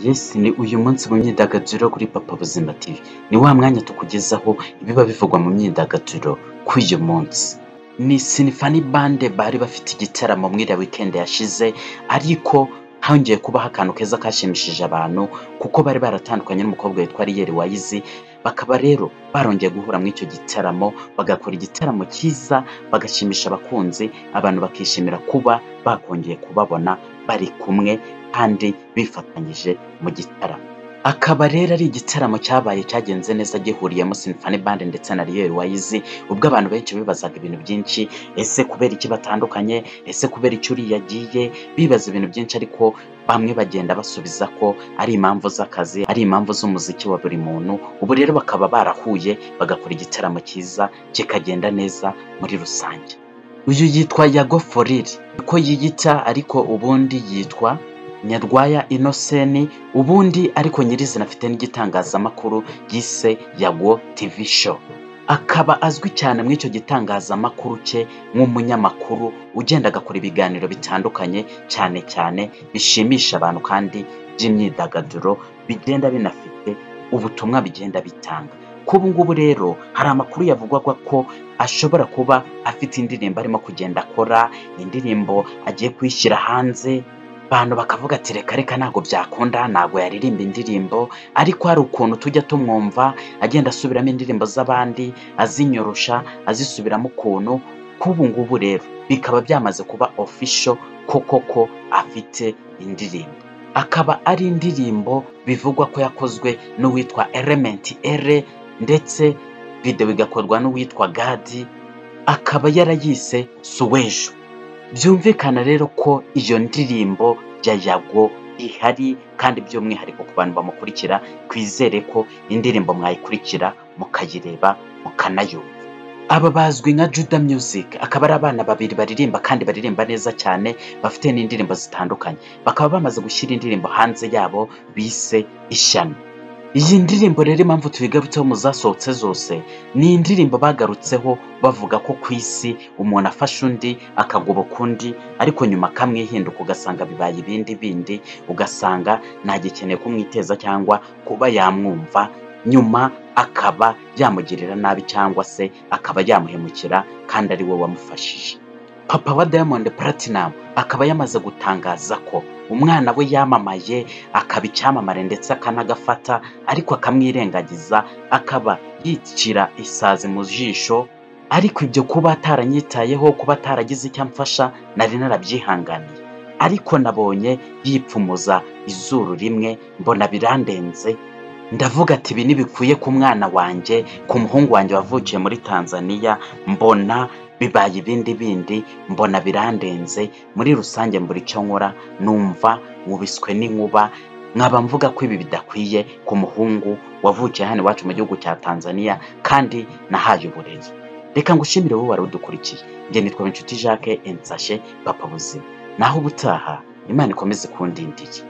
Yes ni uyu munsi mu myidagaduro kuri Papa Buzima TV, ni wa mwanya tukugezaho ibiba bivugwa mu myidagaduro kuri uyu munsi. Ni Sinfani Band bari bafite igitaramo muri iriya weekend yashize, ariko hongeye kubaho akantu keza kashimishije abantu kuko bari baratandukanye n'umukobwa witwa Ariel Wayizi, bakaba rero barongeye guhura muri icyo gitaramo, bagakora igitaramo cyiza, bagashimisha abakunzi, abantu bakishimira kuba bakongeye kubabona bari kumwe kandi bifatanyije mu gitaramo. Akaba rero ari igitaramo cyabaye cyagenze neza gihuriyemo Sinfani Band ndetse na Ariel Wayizi, ubwo abantu benshi bibazaga ibintu byinshi, ese kubera iki batandukanye, ese kubera iki uriya agiye, bibaza ibintu byinshi ariko bamwe bagenda basubiza ko ari impamvu z'akazi, ari impamvu z'umuziki wa buri muntu, ubu rero bakaba barahuye bagakora igitaramo cyiza kikagenda neza muri rusange. Uyu yitwa Yago Foriri, uko yiyita ariko ubundi yitwa Nyarwaya Innocent ubundi ariko nyirizina afite n'igitangazamakuru yise Yago TV Show. Akaba azwi cyane muri icyo gitangazamakuru cye nk'umunyamakuru ugenda agakora ibiganiro bitandukanye cyane cyane bishimisha abantu kandi by'imyidagaduro bigenda binafite ubutumwa bigenda bitanga. Kuri ubu ngubu rero hari amakuru yavugwaga ko ashobora kuba afite indirimbo arimo kugenda akora, indirimbo agiye kuyishyira hanze, abantu bakavuga ati reka reka ntabwo byakunda ntabwo yaririmba indirimbo ariko hari ukuntu tujya tumwumva agenda asubiramo indirimbo z'abandi azinyorosha azisubiramo ukuntu k'ubu ngubu rero bikaba byamaze kuba ofisho koko ko afite indirimbo akaba ari indirimbo bivugwa ko yakozwe n'uwitwa elementi ere ndetse videwo igakorwa n'uwitwa gadi akaba yarayise suwejo byumvikana rero ko iyo ndirimbo ya yago ihari kandi by'umwihariko ku bantu bamukurikira twizere ko indirimbo mwayikurikira mukayireba mukanayumva aba bazwi nka juda music akaba ari abana babiri baririmba kandi baririmba neza cyane bafite n'indirimbo zitandukanye bakaba bamaze gushyira indirimbo hanze yabo bise ishyano iyi ndirimbo rero impamvu tuyigarutseho mu zasohotse zose ni indirimbo bagarutseho bavuga ko ku isi umuntu afasha undi akagoboka undi ariko nyuma akamwihinduka ugasanga bibaye ibindi bindi ugasanga ntagikeneye kumwiteza cyangwa kuba yamwumva nyuma akaba yamugirira nabi cyangwa se akaba yamuhemukira kandi ari we wamufashije papa wa diamond platinum akaba yamaze gutangaza ko umwana we yamamaye akaba icyamamare ndetse akanagafata ariko akamwirengagiza akaba yicira isazi mu jisho ariko ibyo kuba ataranyitayeho kuba ataragize icyo amfasha nari narabyihanganiye ariko nabonye yipfumuza izuru rimwe mbona birandenze ndavuga ati ibi ntibikwiye ku mwana wanjye ku muhungu wanjye wavukiye muri tanzania mbona bibaye ibindi bindi mbona birandenze muri rusange mbura icyo nkora numva nkubiswe n'inkuba nkaba mvuga ko ibi bidakwiye ku muhungu wavukiye hano iwacu mu gihugu cya tanzania kandi nahaye uburezi reka ngushimire wowe wari udukurikiye njye nitwa inshuti jacques ensashe papa buzima naho ubutaha imana ikomeze kundindiye